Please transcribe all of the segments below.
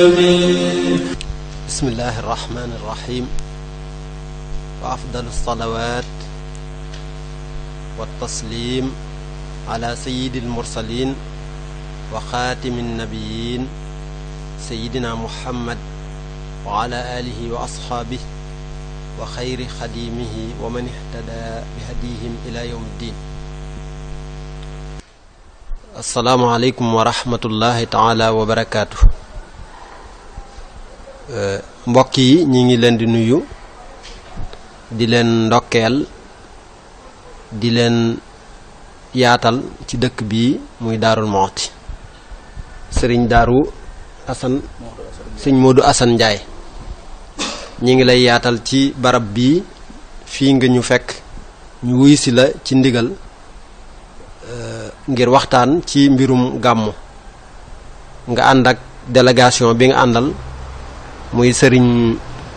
bismillahi irrahmani irrahim wa afdalu alsalawat waltaslim ala sayidi almursalin wa xaatimi alnabiyin sayidina muhammad wa ala alihi wa asxaabih wa xayri xadimihi wa man ihtada bi hadihim ila yawm ddin asalaamualeykum wa rahmatullahi taala wa barakaatu mbokk yi ñi ngi leen di nuyu di leen ndokkeel di leen yaatal ci dëkk bii muy daarul moxti sëriñ daaru asan sëñ moodu asan njaay ñi ngi lay yaatal ci barab bii fii nga ñu fekk ñu wuy si la ci ndigal ngir waxtaan ci mbirum gàmmu nga ànd ak délégation bi nga àndal muy sëriñ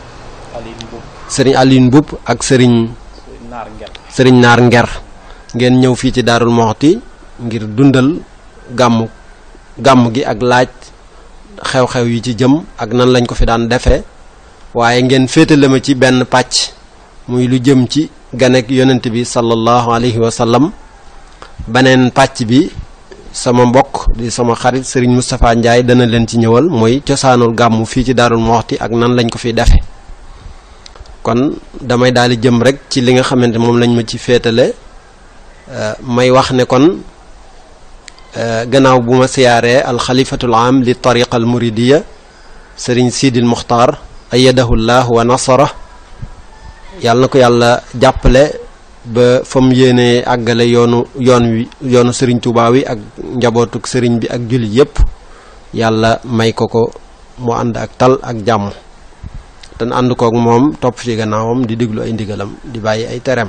sëriñ Aline Mboup ak sëriñ sëriñ Naar Nger ngeen ñëw fii ci Daarul Moxti ngir dundal gàmmu gàmm gi ak laaj xew-xew yi ci jëm ak nan lañ ko fi daan defee waaye ngeen féetale ma ci benn pàcc muy lu jëm ci ganek yonent bi sallallahu alayhi wa sallam beneen pàcc bi sama mbokk di sama xarit sëriñ Moustapha Ndiaye dana leen ci ñëwal mooy cosaanul gàmmu fii ci Daarul Moxti ak nan lañ ko fi defe kon damay daal di jëm rek ci li nga xamante moom lañ ma ci féetale may wax ne kon gannaaw bu ma siyaaree alxalifatul am li tariqa al muridiya sëriñ Sidil Muxtaar ayadahu llah wa nasara yàlla na ko yàlla jàppale ba fa mu yéenee àggale yoonu yoon wi yoonu sëriñ Tuubaa wi ak njabootuk sëriñ bi ak jullit yépp yàlla may ko ko mu ànd ak tal ak jàmm te ànd kook moom topp ci gannaawam di déglu ay ndigalam di bàyyi ay tereem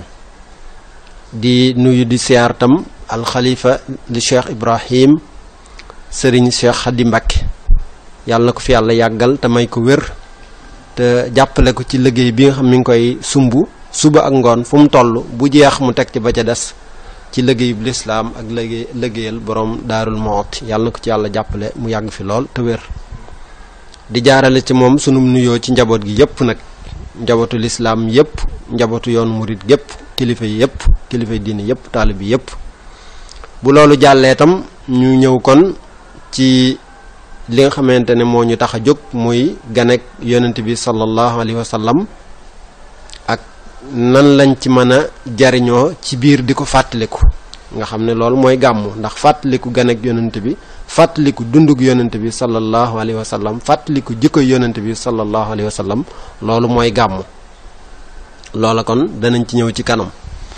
di nuyu di siyaar tam alxalifa li cheikh ibrahim sëriñ cheikh Xadi Mbakke yàlla na ko fi yàlla yàggal te may ko wér te jàppale ko ci liggéey bi nga xam mi ngi koy sumb suba ak ngoon fu mu toll bu jeex mu teg ci ba ca des ci liggéeyub lislaam ak liggéey liggéeyal borom daarul moot yàlla na ko ci yàlla jàppale mu yàgg fi lool te wér di jaarale ci moom sunum nuyoo ci njaboot gi yépp nag njabootu lislaam yépp njabootu yoonu murit gépp kilifa yi yépp kilifa yi diine yépp taalib yi yépp bu loolu jàllee tam ñu ñëw kon ci li nga xamante ne moo ñu tax a jóg muy ganek yonent bi sallallahu alayhi wa sallam ak nan lañ ci mën a jariñoo ci biir di ko fàttaliku nga xam ne loolu mooy gàmmu ndax fàttaliku ganek yonent bi fàttaliku dundug yonent bi sallallahu alayhi wa sallam fàttaliku jikko yonent bi sallallahu alayhi wa sallam loolu mooy gàmmu loola kon danañ ci ñëw ci kanam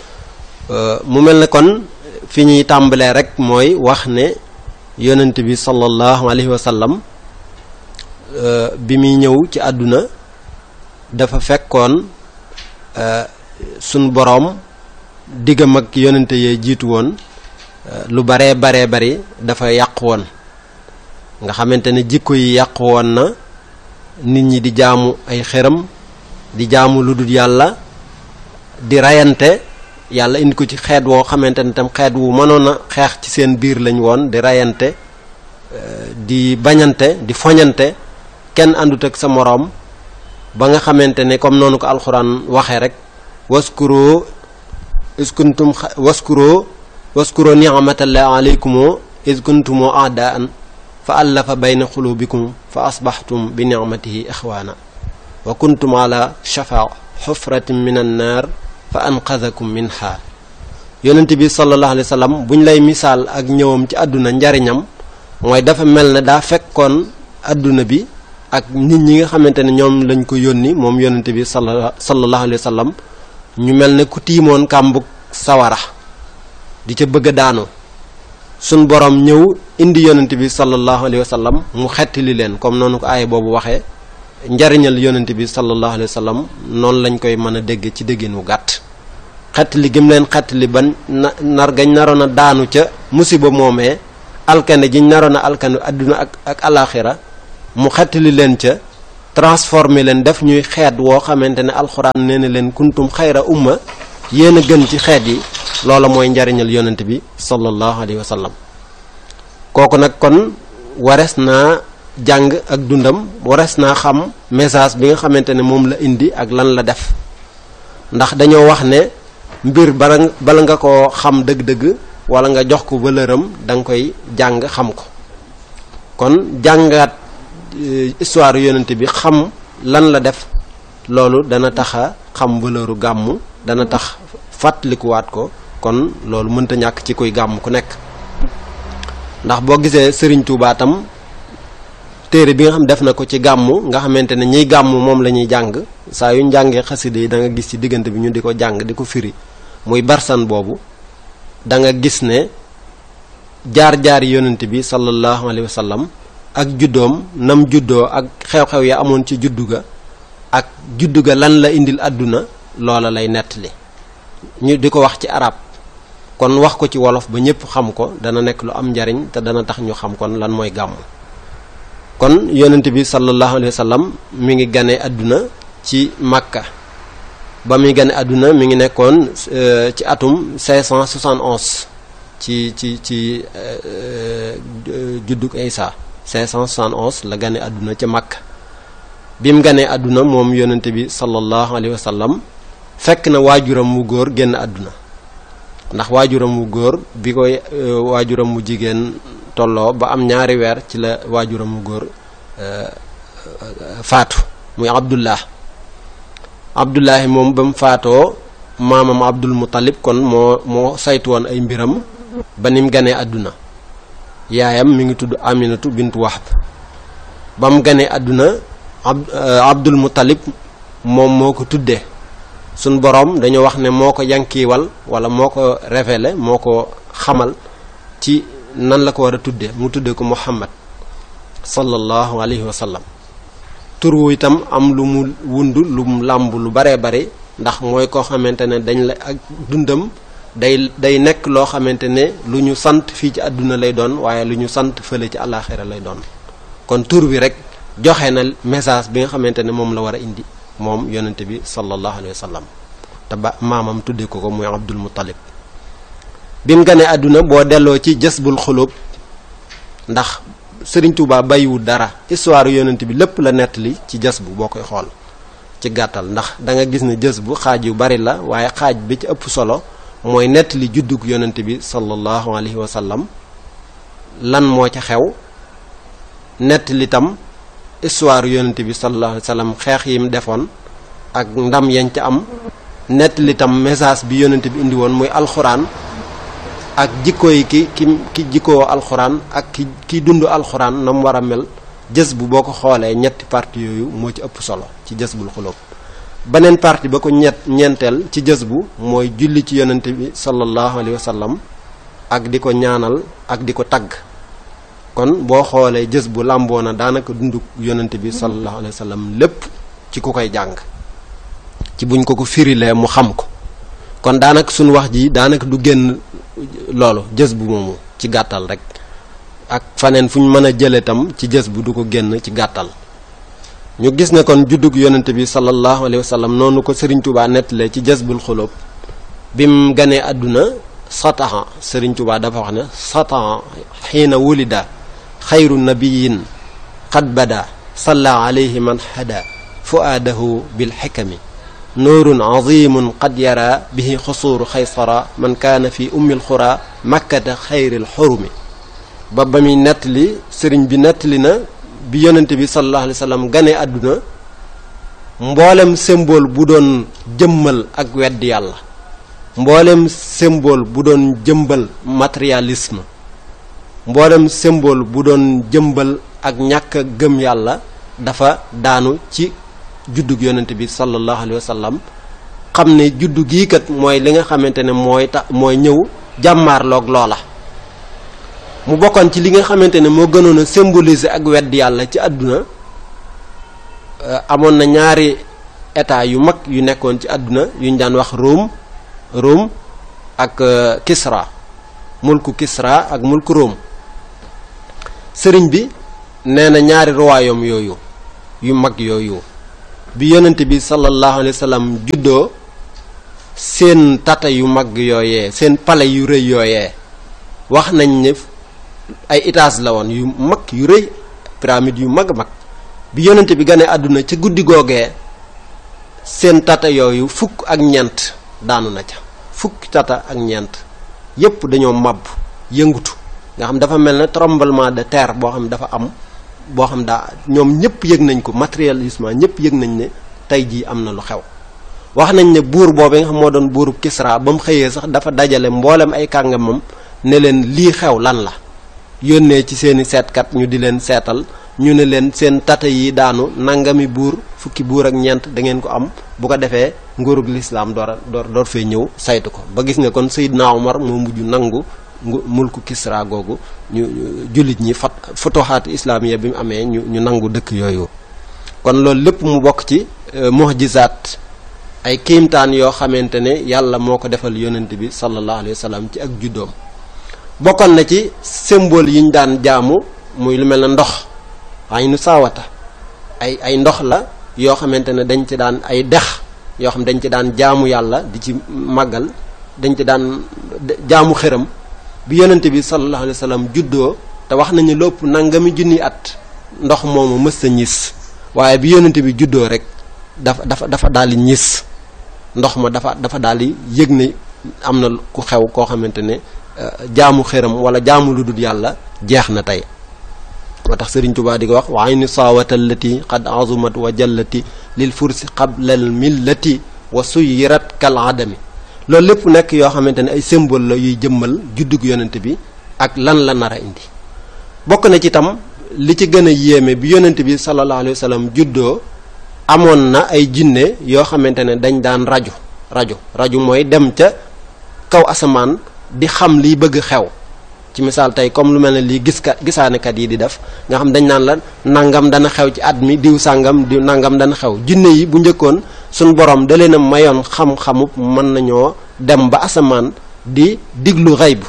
mu mel ne kon fi ñuy tàmbalee rek mooy wax ne yonent bi sallallahu alayhi wa sallam bi muy ñëw ci àdduna dafa fekkoon suñ boroom diggam ak yonente yee jiitu woon lu baree baree bari dafa yàqu woon nga xamante ne jikko yi yàqu woon na nit ñi di jaamu ay xëram di jaamu lu dul yàlla di rayante yàlla indi ko ci xeet woo xamante ne tam xeet wu mënoon a xeex ci seen biir lañ woon di rayante di bañante di foñante kenn àndut ak sa moroom ba nga xamante ne comme noonu ko alxuraan waxee rek waskuroo iskuntum waskuroo waskuroo ni'matallahi alaykumoo iskuntumoo aadaan fa allafa bayna xulubikum fa asbaxtum bi ni'matihi ixwaana wa kuntum ala shafa xufratin min annaar fa anqadakum minha yonent bi sallallahu alayhi wa sallam buñ lay misaal ak ñëwam ci àdduna njariñam mooy dafa mel ne daa fekkoon àdduna bi ak nit ñi nga xamante ne ñoom lañ ko yónni moom yonent bi sala sallallahu alayhi wa sallam ñu mel ne ku tiimoon kàmbug sawara di ca bëgg a daanu suñ borom ñëw indi yonent bi sallallahu alayhi wa sallam mu xettali leen comme noonu ko aaya boobu waxee njariñal yonent bi sallallahu alayhi wa sallam noonu lañ koy mën a dégg ci déggin wu gàtt xettali gim leen xettali ban na nar gañ naroon a daanu ca musiba moomee alkande jiñ naroon a alkande adduna ak ak alaxira mu xettali leen ca transformé leen def ñuy xeet woo xamante ne alxuraan nee na leen kuntum xayra umma yéen a gën ci xeet yi loola mooy njariñal yonent bi sallallahu alayhi wa sallam kooku nag kon wares naa jàng ak dundam warees naa xam message bi nga xamante ne moom la indi ak lan la def ndax dañoo wax ne mbir bala bala nga ko xam dëgg-dëgg wala nga jox ko valeur am da nga koy jàng xam ko kon jàngaat histoire yonent bi xam lan la def loolu dana tax a xam valeuru gàmmu dana tax fàttalikuwaat ko kon loolu mënta ñàkk ci kuy gàmm ku nekk ndax boo gisee Serigne Touba tam téere bi nga xam def na ko ci gàmmu nga xamante ne ñiy gàmmu moom la ñuy jàng saa yu ñu jàngee xasida yi da nga gis ci diggante bi ñu di ko jàng di ko firi muy barsan boobu da nga gis ne jaar-jaar yonent bi sallallahu alayhi wa sallam ak juddoom nam juddoo ak xew-xew ya amoon ci juddu ga ak juddu ga lan la indil àdduna loola lay nettali ñu di ko wax ci arab kon wax ko ci wolof ba ñëpp xam ko dana nekk lu am njariñ te dana tax ñu xam kon lan mooy gàmmu kon yonent bi sallallahu alayhi wa sallam mi ngi gane àdduna ci Makka ba muy gane àdduna mi ngi nekkoon ci atum 571 ci ci ci juddug Isa 571 la gane àdduna ca Makka bi mu ganee àdduna moom yonent bi sallallahu alayhi wa sallam fekk na waajuram wu góor génn àdduna ndax waajuram wu góor bi koy waajuram mu jigéen tolloo ba am ñaari weer ci la waajuram wu góor faatu muy abdullah abdullahi moom ba mu faatoo maamam abdul muttalib kon moo moo saytu woon ay mbiram ba ni mu ganee àdduna yaayam mi ngi tudd aminatu bintu wahb ba mu ganee àdduna abdul muttalib moom moo ko tuddee suñ boroom dañu wax ne moo ko yankiiwal wala moo ko révélé moo ko xamal ci nan la ko war a tudde mu tudde ko muhammad sallallahu alayhi wa sallam tur wu itam am lu mu wund lu mu làmb lu baree bari ndax mooy koo xamante ne dañ la ak dundam day day nekk loo xamante ne lu ñu sant fii ci àdduna lay doon waaye lu ñu sant fële ci àllaaxira lay doon kon tur bi rek joxe na message bi nga xamante ne moom la war a indi moom yonente bi sallallahu alayhi wa sallam te ba maamam tudde ko ko muy abdul muttalib bi mu ganee àdduna boo delloo ci jësbul xulub ndax sëriñ Tuubaa bàyyiwul dara histoire yonent bi lépp la nettali ci jës bu boo koy xool ci gàttal ndax da nga gis ne jës bu xaaj yu bari la waaye xaaj bi ci ëpp solo mooy nettali juddug yonent bi sallallahu alayhi wa sallam lan moo ca xew nettali tam histoire yonent bi sallallahu alayhi wa sallam xeex yi mu defoon ak ndam yañ ca am nettali tam message bi yonent bi indi woon muy alxuraan ak jikko yi ki ki ki jikkoo alxuraan ak ki ki dund alxuraan na mu war a mel jës bu boo ko xoolee ñetti parti yooyu moo ci ëpp solo ci jës bul xulóob beneen parti ba ko ñett ñeenteel ci jës bu mooy julli ci yonent bi sallallahu alayhi wa sallam ak di ko ñaanal ak di ko tagg kon boo xoolee jës bu làmboo na daanaka dund yonent bi sallallahu alayhi wa sallam lépp ci ku koy jàng ci buñ ko ko firilee mu xam ko kon daanaka suñu wax ji daanaka du génn loolu jës bu moomu ci gàttal rek ak faneen fu ñu mën a jële tam ci jës bu du ko génn ci gàttal ñu gis ne kon juddug yonente bi sallallahu alayhi wa sallam noonu ko Serigne Touba nettalee ci jës bul xulóob bi mu ganee àdduna sataha Serigne Touba dafa wax ne sataha xiina wulida xayru nabiyin xad bada salla alayhi man hada fuaadahu bil xikami nuurun azimun qad yara bihi xusuuru xaysara man kaana fi ummil xura makkata xayril xurumi ba ba muy nettali sëriñ bi nettali na bi yonente bi sallallahu alayhi wa sallam gane àdduna mboolem symbole bu doon jëmmal ak wedd yàlla mboolem symbole bu doon jëmbal matérialisme mboolem symbole bu doon jëmbal ak ñàkk a gëm yàlla dafa daanu ci juddug yonent bi sallallahu alayhi wa sallam xam ne juddu gii kat mooy li nga xamante ne mooy tax mooy ñëw jàmmaarloog loola mu bokkoon ci li nga xamante ne moo gënoon a symboliser ak wedd yàlla ci àdduna amoon na ñaari état yu mag yu nekkoon ci àdduna yu ñu daan wax Rome Rome ak Kisra mulku Kisra ak mulku Rome sëriñ bi nee na ñaari royaume yooyu yu mag yooyu bi yonent bi sallallahu alayhi wa sallam juddoo seen tata yu mag yooyee seen palais yu rëy yooyee wax nañ ne ay étage la woon yu mag yu rëy pyramide yu mag a mag bi yonent bi gane àdduna ca guddi googee seen tata yooyu fukk ak ñeent daanu na ca fukki tata ak ñeent yépp dañoo màbb yëngutu nga xam dafa mel ne tremblement de terre boo xam dafa am boo xam daa ñoom ñëpp yëg nañ ko matérialisme ñëpp yëg nañ ne tey jii am na lu xew wax nañ ne buur boobu nga xam moo doon buurub Kisra ba mu xëyee sax dafa dajale mboolem ay kàngamam ne leen lii xew lan la yónnee ci seeni seetkat ñu di leen seetal ñu ne leen seen tata yi daanu nangami buur fukki buur ak ñeent da ngeen ko am bu ko defee nguurug lislaam door a door door fee ñëw saytu ko ba gis nga kon Seydina Omar moo mujj nangu mulku Kisra googu ñu jullit ñi fat futuhaat islaamiya bi mu amee ñu ñu nangu dëkk yooyu kon loolu lépp mu bokk ci mu'jizaat ay kiimtaan yoo xamante ne yàlla moo ko defal yonent bi sallallahu alayhi wa sallam ci ak juddoom bokkoon na ci symbole yi ñu daan jaamu muy lu mel ne ndox ay nu saawata ay ay ndox la yoo xamante ne dañ ci daan ay dex yoo xam dañ ci daan jaamu yàlla di ci màggal dañ ci daan jaamu xëram bi yonent bi sallallahu alayhi wa sallam juddoo te wax nañu lépp nangami junni at ndox moomu mës a ñis waaye bi yonent bi juddoo rek dafa dafa dafa daal di ñis ndox ma dafa dafa daal di yëg ne am na ku xew koo xamante ne jaamu xëram wala jaamu lu dul yàlla jeex na tey moo tax Sëriñ Tuubaa di ko wax wa ayni saawata allati qad azumat wa jallati lil fursi qabla al millati wa suyirat kal adami loolu lépp nekk yoo xamante ne ay symbole la yuy jëmmal juddug yonent bi ak lan la nar a indi bokk na ci tam li ci gën a yéeme bi yonent bi sallallahu alayhi wa sallam juddoo amoon na ay jinne yoo xamante ne dañ daan rajo rajo rajo mooy dem ca kaw asamaan di xam liy bëgg xew ci misaal tey comme lu mel ne lii gis kat gisaanekat yi di def nga xam dañ naan la nangam dana xew ci at mi diw sàngam diw nangam dana xew jinne yi bu njëkkoon suñ borom da leen a mayoon xam-xamub mën nañoo dem ba asamaan di diglu xayb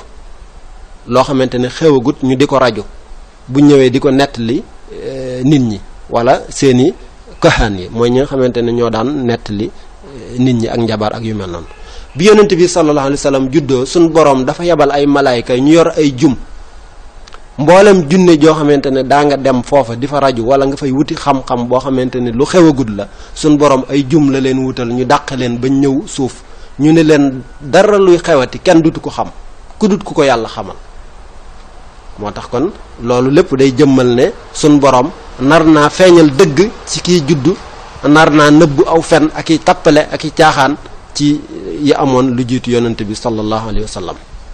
loo xamante ne xewagut ñu di ko rajo bu ñëwee di ko nettali nit ñi wala seeni kaxaan yi mooy ñi nga xamante ne ñoo daan nettali nit ñi ak njabar ak yu mel noonu bi yonent bi sallallahu alayhi wa sallam juddoo suñ borom dafa yebal ay malaayka ñu yor ay jum mboolem junne joo xamante ne daa nga dem foofa di fa rajo wala nga fay wuti xam-xam boo xamante ne lu xewagut la suñ borom ay jum la leen wutal ñu dàq leen ba ñëw suuf ñu ne leen dara luy xewati kenn dutu ko xam ku dut ku ko yàlla xamal moo tax kon loolu lépp day jëmmal ne suñ borom nar naa feeñal dëgg ci kiy juddu nar naa nëbbu aw fen ak i tappale ak i caaxaan ci yi amoon lu jiitu yonent bi sallallahu alayhi wa sallam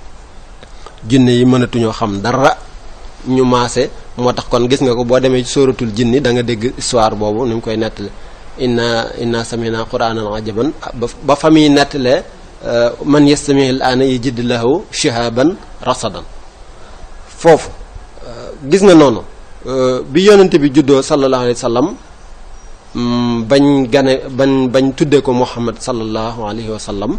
jinne yi mënatuñoo xam dara ñu maase moo tax kon gis nga ko boo demee ci sóoratul jinni da nga dégg histoire boobu ni mu koy nettale inna inna samina qur'anan ajaban ba fa muy nettalee man yastami al aana yajid lahu shihaban rasadan foofu gis nga noonu bi yonent bi juddoo sallallahu alayhi wa sallam bañ gane bañ bañ tuddee ko Muhammad sallallahu alayhi wa sallam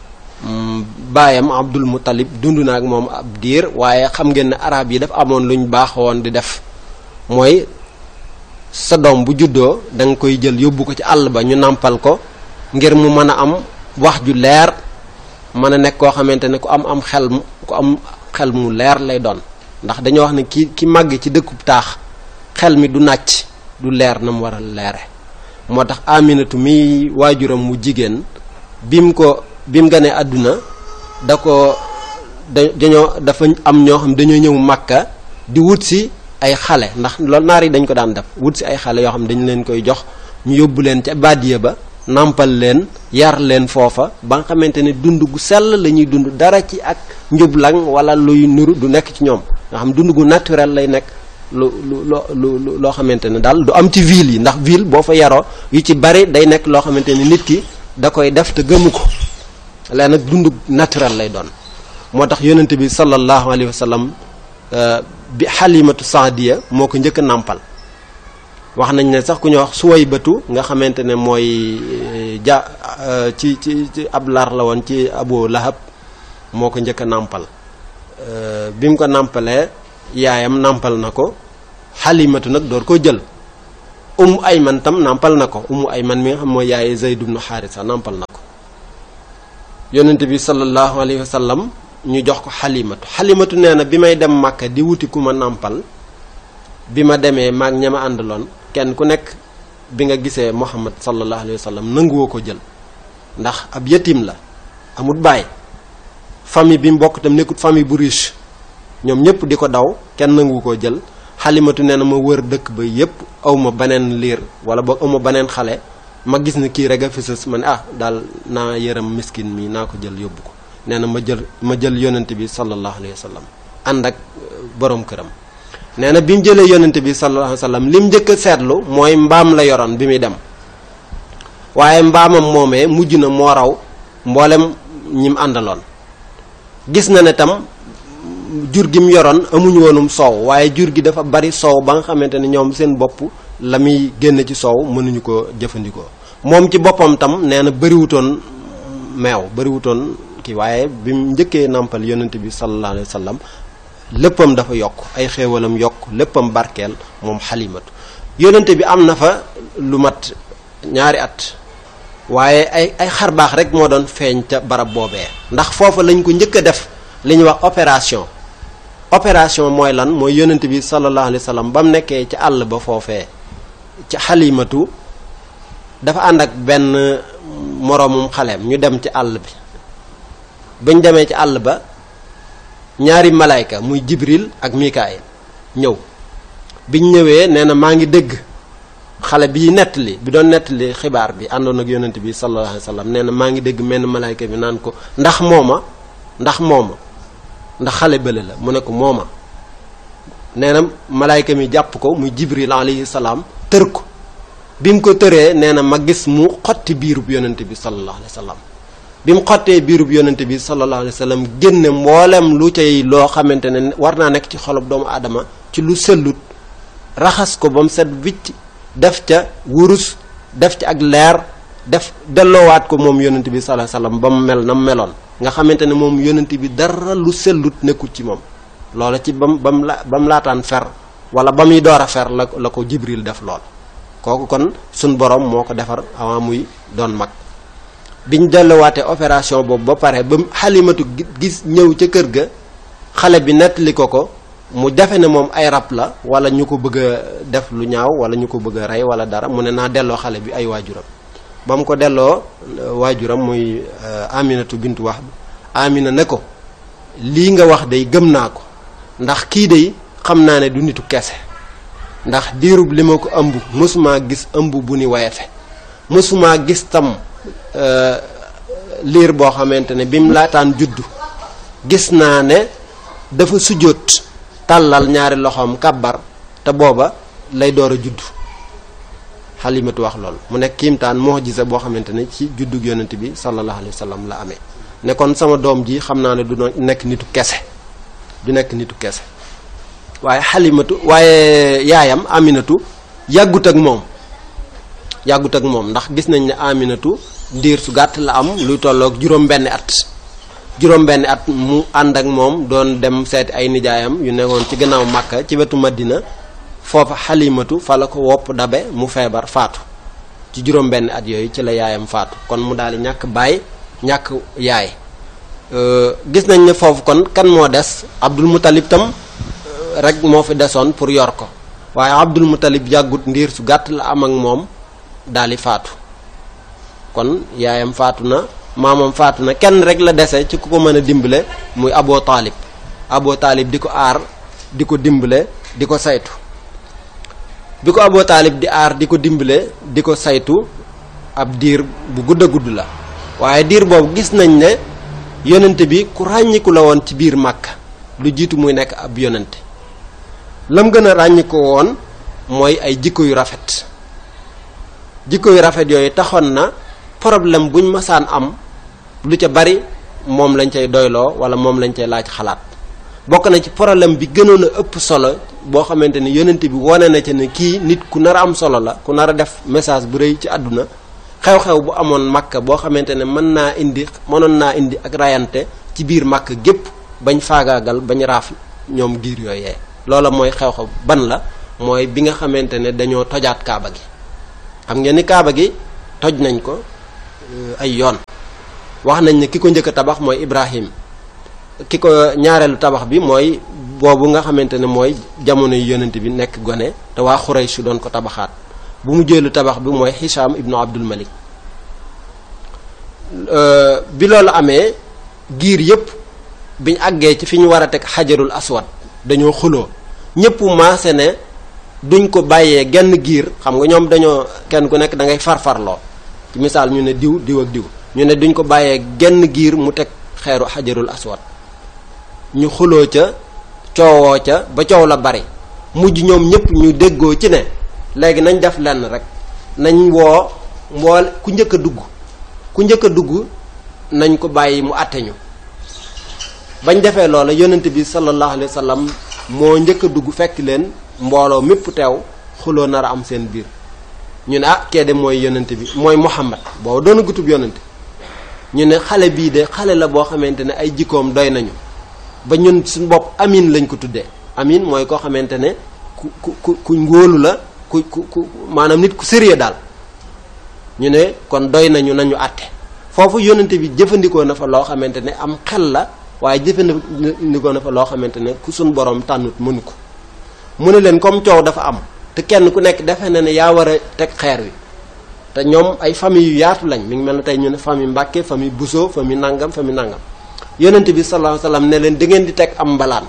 baayam Abdul Muttalib dund na ak moom ab diir waaye xam ngeen ne arab yi dafa amoon luñ baaxoon di def mooy sa doom bu juddoo da nga koy jël yóbbu ko ci àll ba ñu nàmpal ko ngir mu mën a am wax ju leer mën a nekk koo xamante ne ku am am xel ku am xel mu leer lay doon ndax dañoo wax ne ki ki màgg ci dëkkub taax xel mi du nàcc du leer na mu war a leere moo tax aminatu mi waajuram mu jigéen bim ko bim ganee àdduna da ko da dañoo dafa am ñoo xam dañoo ñëw màkka di wut si ay xale ndax loolu naar yi dañ ko daan def wut si ay xale yoo xam dañu leen koy jox ñu yóbbu leen ca bàddiya ba nàmpal leen yar leen foofa ba nga xamante ne dund gu sell la ñuy dund dara ci ak njublang wala luy nuru du nekk ci ñoom nga xam dund gu naturel lay nekk lu lu lu loo xamante ne daal du am ci ville yi ndax ville boo fa yaroo yu ci bari day nekk loo xamante ne nit ki da koy def te gëmu ko léegi nag dund naturel lay doon moo tax yonent bi sallallahu alayhi wa sallam bi xalimatu saadiya moo ko njëkk a nàmpal wax nañ ne sax ku ñuy wax suwaybatu nga xamante ne mooy ja ci ci ci ab lar la woon ci abu lahab moo ko njëkk a nàmpal bi mu ko nàmpalee yaayam nàmpal na ko xalimatu nag door koo jël umu ayman tam nàmpal na ko umu ayman mi nga xam mooy yaaye zayd ibnu xaarisa nàmpal na ko yonent bi sallallahu alayhi wa sallam ñu jox ko xalimatu xalimatu nee na bi may dem màkka di wuti ku ma nàmpal bi ma demee maag ña ma àndaloon kenn ku nekk bi nga gisee Muhammad sallallahu alayhi wa sallam nanguwoo ko jël ndax ab yatim la amut baay famille bi mu bokk tam nekkut famille bu riche ñoom ñëpp di ko daw kenn nangu koo jël xalimatu nee na ma wër dëkk ba yépp aw ma beneen liir wala boog aw ma beneen xale ma gis ni kii rek a fi sës ma ne ah daal naa yërëm miskin mi naa ko jël yóbbu ko nee na ma jël ma jël yonent bi sallallahu alayhi wa sallam ànd ak borom këram nee na bi mu jëlee yonent bi sallallahu alayhi wa sallam lim njëkk a seetlu mooy mbaam la yoroon bi muy dem waaye mbaamam moomee mujj na moo raw mboolem ñim àndaloon gis na ne tam jur gi mu yoroon amuñu woonum soow waaye jur gi dafa bari soow ba nga xamante ne ñoom seen bopp la muy génn ci soow mënuñu ko jëfandikoo moom ci boppam tam nee na bëriwutoon meew bëriwutoon kii waaye bi mu njëkkee nàmpal yonent bi sallallahu alayhi wa sallam léppam dafa yokk ay xéewalam yokk léppam barkeel moom xalimatu yonent bi am na fa lu mat ñaari at waaye ay ay xar baax rek moo doon feeñ ca barab boobee ndax foofa lañ ko njëkk a def li ñuy wax opération opération mooy lan mooy yonent bi sallallahu alayhi wa sallam ba mu nekkee ci àll ba foofee ci xalimatu dafa ànd ak benn moroomum xaleem ñu dem ci àll bi bañ demee ci àll ba ñaari malayka muy jibril ak mikaayil ñëw biñ ñëwee nee na maa ngi dégg xale bi nettali bi doon nettali xibaar bi àndoon ak yonent bi sallallahu alayhi wa sallam nee na maa ngi dégg menn malayka bi naan ko ndax mooma ndax mooma ndax xale bële la mu ne ko mooma nee na malayka mi jàpp ko muy jibril alayhi salaam tër ko bi mu ko tëree nee na ma gis mu xotti biirub yonent bi sallallahu alayhi wa sallam bi mu xottee biirub yonent bi sallallahu alayhi wa sallam génne mboolem lu cay loo xamante ne war naa nekk ci xolob doomu aadama ci lu sellut raxas ko ba mu set wicc def ca wurus def ci ak leer def delloowaat ko moom yonent bi sallallahu alayhi wa sallam ba mu mel na mu meloon nga xamante ne moom yonent bi dara lu sellut nekkul ci moom loola ci bam bam la ba mu laataan fer wala ba muy door a fer la la ko jibril def lool kooku kon suñ borom moo ko defar avant muy doon mag biñ delluwaatee opération boobu ba pare ba xalimatu gis ñëw ca kër ga xale bi nettali ko ko mu defe ne moom ay rab la wala ñu ko bëgg a def lu ñaaw wala ñu ko bëgg a rey wala dara mu ne naa delloo xale bi ay waajuram ba mu ko delloo waajuram muy aminatu bintu wax amina ne ko lii nga wax day gëm naa ko ndax kii day xam naa ne du nitu kese ndax diirub li ma ko ëmb mësumaa gis ëmb bu ni wayefe mësumaa gis tam liir boo xamante ne bi mu laataan juddu gis naa ne dafa sujjóot tàllal ñaari loxoom kàbbar te booba lay door a juddu xalimatu wax loolu mu nekk kiimtaan mu'jiza boo xamante ne ci juddug yonent bi sallallahu alayhi wa sallam la amee ne kon sama doom ji xam naa ne du nekk nitu kese du nekk nitu kese waaye xalimatu waaye yaayam aminatu yàggut ak moom yàggut ak moom ndax gis nañ ne aminatu ndiir su gàtt la am luy tolloog juróom benni at juróom benni at mu ànd ak moom doon dem seeti ay nijaayam yu nekkoon ci gannaaw màkka ci wetu madina foofa xalimatu fa la ko wopp dabe mu feebar faatu ci juróom benni at yooyu ci la yaayam faatu kon mu daal di ñàkk baay ñàkk yaay gis nañ ne foofu kon kan moo des abdul mutalib tam rek moo fi desoon pour yor ko waaye abdul mutalib yàggut ndiir su gàtt la am ak moom daal di faatu kon yaayam faatu na maamam faatu na kenn rek la dese ci ku ko mën a dimbale muy aboo taalib aboo taalib di ko aar di ko dimbale di ko saytu bi ko aboo taalib di aar di ko dimbale di ko saytu ab diir bu gudd a gudd la waaye diir boobu gis nañ ne yonente bi ku ràññiku la woon ci biir màkk lu jiitu muy nekk ab yonente lam gën a ràññiku woon mooy ay jikko yu rafet jikko yu rafet yooyu taxoon na problème buñ masaan am lu ca bari moom lañ cay doyloo wala moom lañ cay laaj xalaat bokk na ci problème bi gënoon a ëpp solo boo xamante ni yonent bi wane na ca ne kii nit ku nar a am solo la ku nar a def message bu rëy ci àdduna xew-xew bu amoon makka boo xamante ne mën naa indi mënoon naa indi ak rayante ci biir makka gépp bañ faagaagal bañ raaf ñoom giir yooyee loola mooy xew-xew ban la mooy bi nga xamante ne dañoo tojaat kaaba gi xam ngeen ni kaaba gi toj nañ ko ay yoon wax nañ ne ki ko njëkk a tabax mooy Ibrahim ki ko ñaareelu tabax bi mooy boobu nga xamante ne mooy jamono yu yonent bi nekk gone te waa Xuraysh doon ko tabaxaat bu mu jëlu tabax bi mooy Hisham ibnu Abdul Malik bi loolu amee giir yépp biñ àggee ci fi ñu war a teg xajarul aswad dañoo xuloo ñépp maase ne duñ ko bàyyee genn giir xam nga ñoom dañoo kenn ku nekk da ngay farfarloo ci misaal ñu ne diw diw ak diw ñu ne duñ ko bàyyee genn giir mu teg xeeru xajarul aswad ñu xuloo ca coowoo ca ba coow la bari mujj ñoom ñépp ñu déggoo ci ne léegi nañ def lenn rek nañ woo mbool ku njëkk a dugg ku njëkk a dugg nañ ko bàyyi mu àtte ñu bañ defee loola yonent bi sallallahu alayhi wa sallam moo njëkk a dugg fekk leen mbooloo mépp teew xuloo nar a am seen biir ñu ne ah kee de mooy yonent bi mooy Muhammad boobu doona gutub yonent ñu ne xale bii de xale la boo xamante ne ay jikkoom doy nañu ba ñun suñu bopp amin lañ ko tuddee amin mooy koo xamante ne ku ku ku ku ngóolu la ku ku ku maanaam nit ku sérieux daal ñu ne kon doy nañu nañu àtte foofu yonent bi jëfandikoo na fa loo xamante ne am xel la waaye jëfandikoo na fa loo xamante ne ku suñ borom tànnut mënu ko mu ne leen comme coow dafa am te kenn ku nekk defe na ne yaa war a teg xeer wi te ñoom ay famille yu yaatu lañ mi ngi mel ne tey ñu ne famille Mbàkke famille Bousso famille nangam famille nangam yonent bi sallallahu alayhi wasallam ne leen da ngeen di teg am mbalaan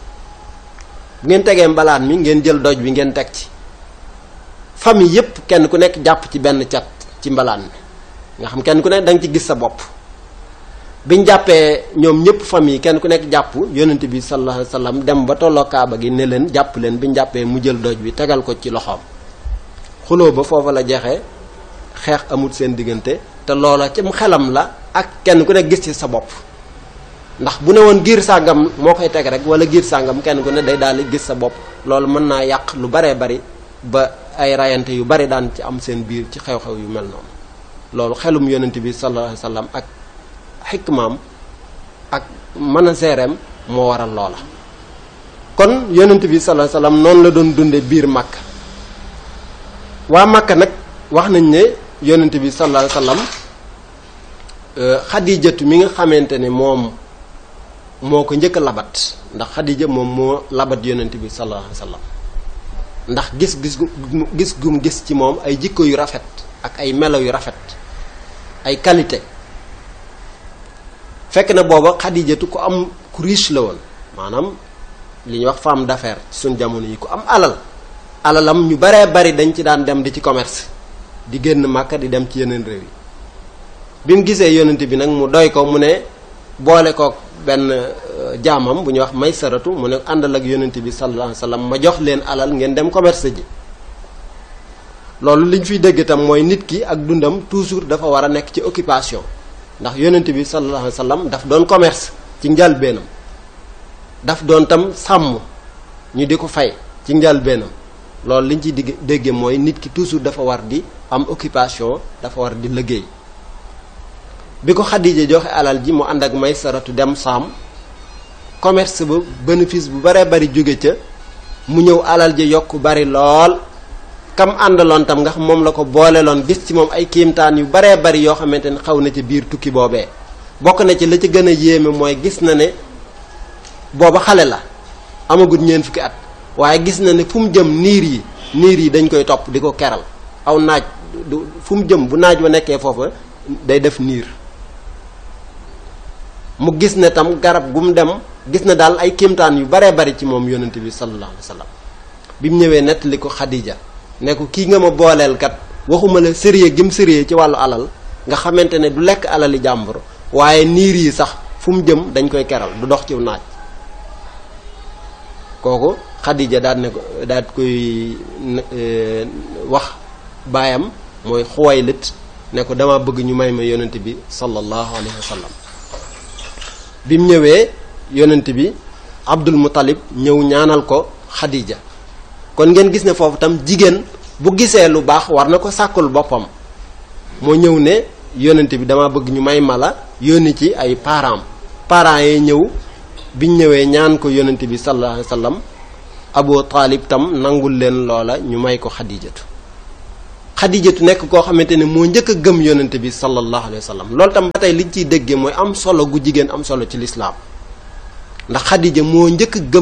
bu ngeen tegee mbalaan mi ngeen jël doj bi ngeen teg ci famille yépp kenn ku nekk jàpp ci benn cat ci mbalaan mi nga xam kenn ku nekk da nga ci gis sa bopp biñ jàppee ñoom ñëpp famille kenn ku nekk jàpp yonent bi sallallahu alayhi wasallam dem ba tolloo kaaba gi ne leen jàpp leen biñ jàppee mu jël doj bi tegal ko ci loxoom xuloo ba foofa la jeexee xeex amul seen diggante te loola ci xelam la ak kenn ku nekk gis ci sa bopp ndax bu ne woon giir sàngam moo koy teg rek wala giir sàngam kenn ku ne day daal di gis sa bopp loolu mën naa yàq lu baree bari ba ay rayante yu bari daan ci am seen biir ci xew-xew yu mel noonu loolu xelum yonent bi sallallahu alayhi wasallam ak xikmaam ak mën a seereem moo waral loola kon yonent bi sallallahu alayhi wasallam noonu la doon dunde biir Makka waa Makka nag wax nañ ne yonent bi sallallahu alayhi wasallam xadijatu mi nga xamante ne moom moo ko njëkk a labat ndax xadija moom moo labat yonent bi sallallahu alayhi wasallam ndax gis gis gis gum gis ci moom ay jikko yu rafet ak ay melo yu rafet ay qualité fekk na booba xadijatu ku am ku riche la woon maanaam li ñuy wax femme d'affaires ci suñ jamono yi ku am alal alalam ñu baree bari dañ ci daan dem di ci commerce di génn Màkka di dem ci yeneen réew yi bi mu gisee yonent bi nag mu doy ko mu ne boole ko benn jaamam bu ñuy wax may saratu mu ne àndal ak yonent bi sallallahu alayhi wasallam ma jox leen alal ngeen dem commerce ji loolu li ñu fiy dégg itam mooy nit ki ak dundam toujours dafa war a nekk ci occupation ndax yonent bi sallallahu alayhi wasallam daf doon commerce ci njalbeenam daf doon tam sàmm ñu di ko fay ci njalbeenam loolu li ñu ciy digg dégge mooy nit ki toujours dafa war di am occupation dafa war di liggéey bi ko Xadija joxe alal ji mu ànd ak may saratu dem saam commerce ba bénéfice bu baree bari jóge ca mu ñëw alal ji yokk bari lool kam àndaloon tam nga xam moom la ko booleloon gis ci moom ay kiimtaan yu baree bari yoo xamante ne xaw na ci biir tukki boobee bokk na ci la ci gën a yéeme mooy gis na ne booba xale la amagut ñeent fukki at waaye gis na ne fu mu jëm niir yi niir yi dañ koy topp di ko keral aw naaj du fu mu jëm bu naaj wa nekkee foofa day def niir mu gis ne tam garab gu mu dem gis na daal ay kéemtaan yu baree bari ci moom yonent bi sallallahu alayhi wasallam bi mu ñëwee nettali ko Xadija ne ko kii nga ma booleel kat waxuma la sérieux gi mu sérieux ci wàllu alal nga xamante ne du lekk alali jàmbur waaye niir yi sax fu mu jëm dañ koy keral du dox ci naaj kooku Xadija daal ne ko daal koy wax baayam mooy Xuwaylit ne ko dama bëgg ñu may ma yonent bi sallallahu alayhi wa sallam bi mu ñëwee yonent bi Abdul Muttalib ñëw ñaanal ko Xadija kon ngeen gis ne foofu tam jigéen bu gisee lu baax war na ko sàkkul boppam moo ñëw ne yonent bi dama bëgg ñu may ma la yónni ci ay parents parents yi ñëw biñ ñëwee ñaan ko yonent bi sallallahu alayhi wa sallam Abu Taalib tam nangul leen loola ñu may ko Xadijatu xadijatu nekk koo xamante ne moo njëkk a gëm yonent bi sallallahu alayhi wa sallam loolu tam ba tey liñ ciy déggee mooy am solo gu jigéen am solo ci lislaam ndax xadija moo njëkk a gëm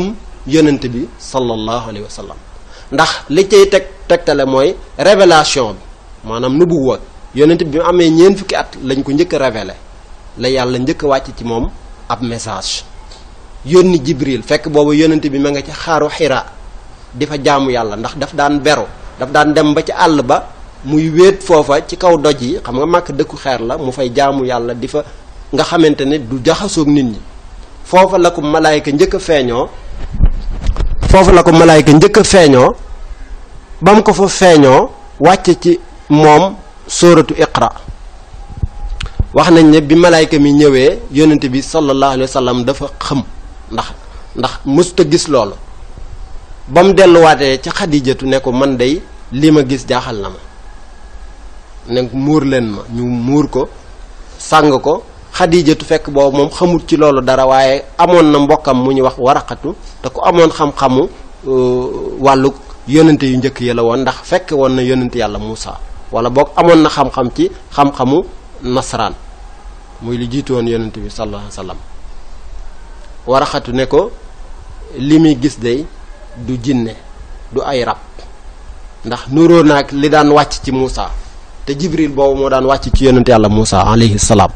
yonent bi sallallahu alayhi wa sallam ndax li cay teg tegtale mooy révélation bi maanaam nubuwa yonent bi mu amee ñeent fukki at lañ ko njëkk a révélé la yàlla njëkk a wàcc ci moom ab message yónni jibril fekk boobu yonent bi ma nga ci xaaru xiraa di fa jaamu yàlla ndax daf daan beru daf daan dem ba ci àll ba muy wéet foofa ci kaw doj yi xam nga màkk dëkku xeer la mu fay jaamu yàlla di fa nga xamante ne du jaxasoog nit ñi foofa la ko malaayka njëkk a feeñoo foofu la ko malaayka njëkk a feeñoo ba mu ko fa feeñoo wàcce ci moom sóoratu iqra wax nañ ne bi malaayka mi ñëwee yonent bi sallallahu alayhi wa sallam dafa xëm ndax ndax mësuta gis loolu ba mu delluwaatee ci xadijatu ne ko man day li ma gis jaaxal na ma ne muur leen ma ñu muur ko sàng ko xadijatu fekk boobu moom xamut ci loolu dara waaye amoon na mbokkam mu ñu wax waraqatu te ku amoon xam-xamu wàllu yonente yu njëkk yi la woon ndax fekk woon na yonente yàlla Muusa wala boog amoon na xam-xam ci xam-xamu nasaraan muy li jiitu woon yonente bi sallallahu alayhi wasallam waraqatu ne ko li muy gis day du jinne du ay rab ndax nuróo naag li daan wàcc ci Muusa te Jibril boobu moo daan wàcc ci yonente yàlla Muusa alayhi salaam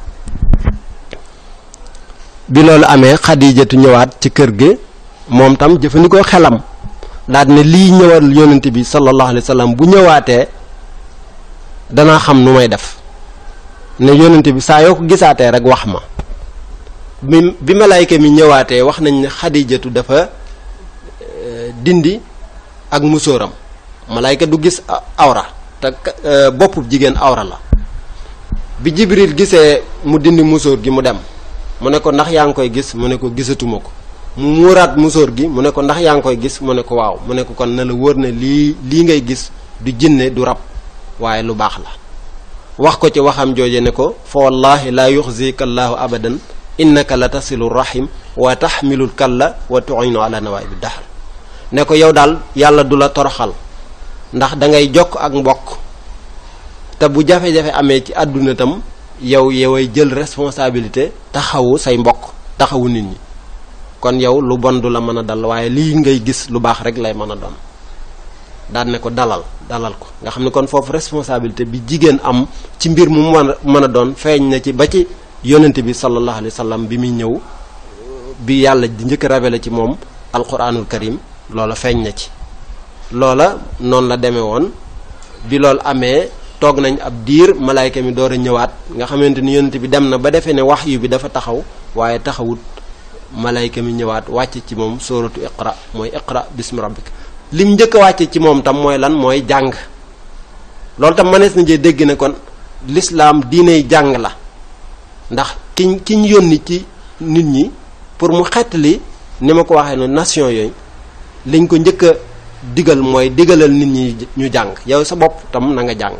bi loolu amee xadijatu ñëwaat ci kër gi moom tam jëfandikoo xelam daal ne lii ñëwal yonent bi sallallahu alayhi wa sallam bu ñëwaatee danaa xam nu may def ne yonent bi saa yoo ko gisaatee rek wax ma bi bi malaayka mi ñëwaatee wax nañ ne xadijatu dafa dindi ak musóoram malaayka du gis awra te boppub jigéen awra la bi jibril gisee mu dindi musóor gi mu dem mu ne ko ndax yaa ngi koy gis mu ne ko gisatuma ko mu muuraat musóor gi mu ne ko ndax yaa ngi koy gis mu ne ko waaw mu ne ko kon na la wóor ne lii lii ngay gis du jinne du rab waaye lu baax la wax ko ci waxam jooje ne ko fa wallahi laa yuxzika allahu abadan innaka la tasilu rahim wa taxmilul kalla wa tu'inu ala nawaibi dahr ne ko yow daal yàlla du la toroxal ndax da ngay jokk ak mbokk te bu jafe-jafe amee ci àdduna tam yow yoway jël responsabilité taxawu say mbokk taxawu nit ñi kon yow lu bon du la mën a dal waaye lii ngay gis lu baax rek lay mën a doon daan ne ko dalal dalal ko nga xam ne kon foofu responsabilité bi jigéen am ci mbir mu mën a mën a doon feeñ na ci ba ci yonent bi sallallahu alayhi wa sallam bi muy ñëw bi yàlla di njëkk révélé ci moom alquranul karim loola feeñ na ci loola noonu la demee woon bi loolu amee toog nañ ab diir malaayka mi door a ñëwaat nga xamante ni yonent bi dem na ba defee ne wax yu bi dafa taxaw waaye taxawut malayka mi ñëwaat wàcce ci moom sóoratu iqra mooy iqra bismi rabbik lim njëkk a wàcce ci moom tam mooy lan mooy jàng loolu tam mënees na jee dégg ne kon lislaam diiney jàng la ndax kiñ kiñ yónni ci nit ñi pour mu xettali ni ma ko waxee noonu nation yooyu liñ ko njëkk a digal mooy digalal nit ñi ñu jàng yow sa bopp tam na nga jàng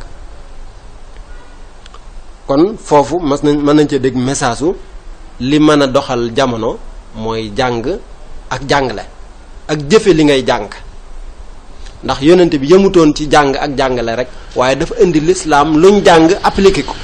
kon foofu mas nañ mën nañ cee dégg message su li mën a doxal jamono mooy jàng ak jàngale ak jëfe li ngay jàng ndax yonent bi yëmutoon ci jàng ak jàngale rek waaye dafa indi lislaam luñ jàng appliqué ko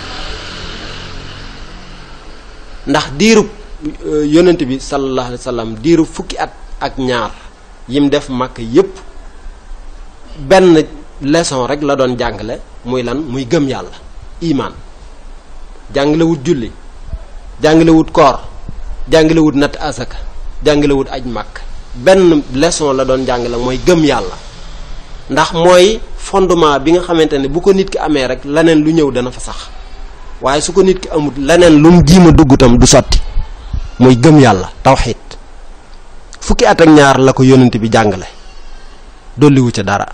ndax diirub yonent bi sallallahu alayhi wa sallam diirub fukki at ak ñaar yim def màkk yépp benn leçon rek la doon jàngale muy lan muy gëm yàlla imaan jàngalewut julli jàngalewut koor jàngalewut natt asaka jàngalewut aj màkk benn leçon la doon jàngale mooy gëm yàlla ndax mooy fondement bi nga xamante ne bu ko nit ki amee rek leneen lu ñëw dana fa sax waaye su ko nit ki amut leneen lu mu jiima dugg tam du sotti muy gëm yàlla tawxiid fukki at ak ñaar la ko yonent bi jàngale dolliwu ca dara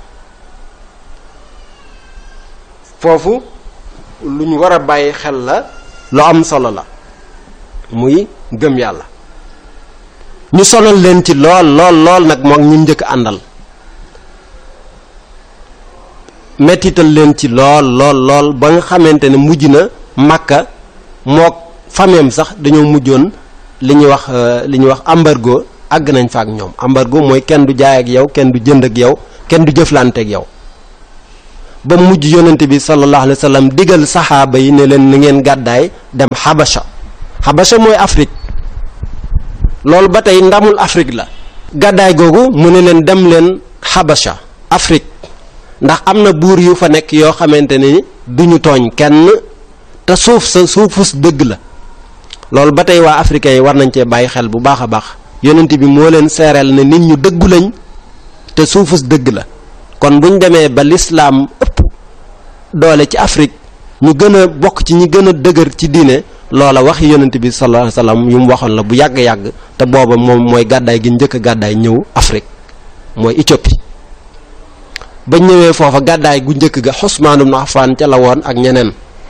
foofu lu ñu war a bàyyi xel la lu am solo la muy gëm yàlla ñu sonal leen ci lool lool lool nag moom ñu njëkk àndal mettital leen ci lool lool lool ba nga xamante ne mujj na Makka mook fameem sax dañoo mujjoon li ñuy wax li ñuy wax embargo àgg nañ fa ak ñoom embargo mooy kenn du jaay ak yow kenn du jënd ak yow kenn du jëflante ak yow ba mujj yonente bi sallallahu alayhi wa sallam digal saxaaba yi ne leen na ngeen gàddaay dem Habasha Habasha mooy Afrique loolu ba tey ndamul Afrique la gàddaay googu mu ne leen dem leen Habasha Afrique ndax am na buur yu fa nekk yoo xamante ni duñu tooñ kenn te suuf sa suufus dëgg la loolu ba tey waa africains yi war nañ cee bàyyi xel bu baax a baax yonent bi moo leen seereel ne nit ñu dëggu lañ te suufus dëgg la kon buñ demee ba lislaam ëpp doole ci Afrique ñu gën a bokk ci ñi gën a dëgër ci diine loola wax yonent bi sallallahu alayhi wasallam yu mu waxoon la bu yàgg-yàgg te booba moom mooy gàddaay gi njëkk a gàddaay ñëw Afrique mooy Éthiopie ba ñëwee foofa gàddaay gu njëkk ga Usmaan ibn Affaan ca la woon ak ñeneen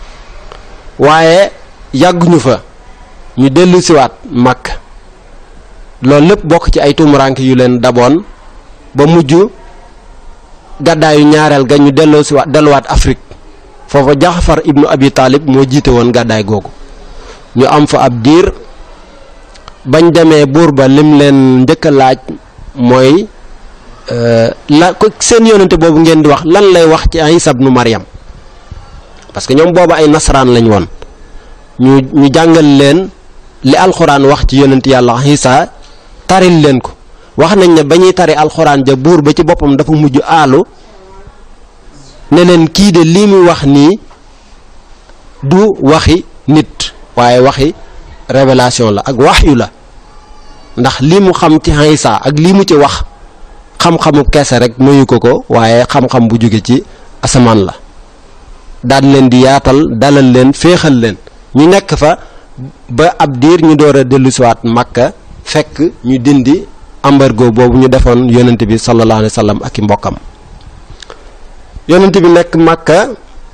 waaye yàgguñu fa ñu dellu siwaat Makka loolu lépp bokk ci ay tumuraanke yu leen daboon ba mujj gàddaayu ñaareel ga ñu delloo siwaat delluwaat Afrique foofa Jaxfar ibnu Abi Taalib moo jiite woon gàddaay googu ñu am fa ab diir bañ demee buur ba lim leen njëkk a laaj mooy la ko seen yonente boobu ngeen di wax lan lay wax ci Isa ibnu Maryam parce que ñoom booba ay nasaraan lañ woon ñu ñu jàngal leen li alxuraan wax ci yonent yàlla Isa taril leen ko wax nañ ne ba ñuy tari alxuraan ja buur ba ci boppam dafa mujj aalu ne leen kii de lii muy wax nii du waxi nit waaye waxi révélation la ak waxyu la ndax lii mu xam ci Isa ak lii mu ci wax xam-xamu keese rek mayu ko ko waaye xam-xam bu jóge ci asamaan la daan leen di yaatal dalal leen féexal leen ñu nekk fa ba ab diir ñu door a dellusiwaat Makka fekk ñu dindi embargo boobu ñu defoon yonent bi sallallahu alayhi wa sallam ak i mbokkam yonent bi nekk Makka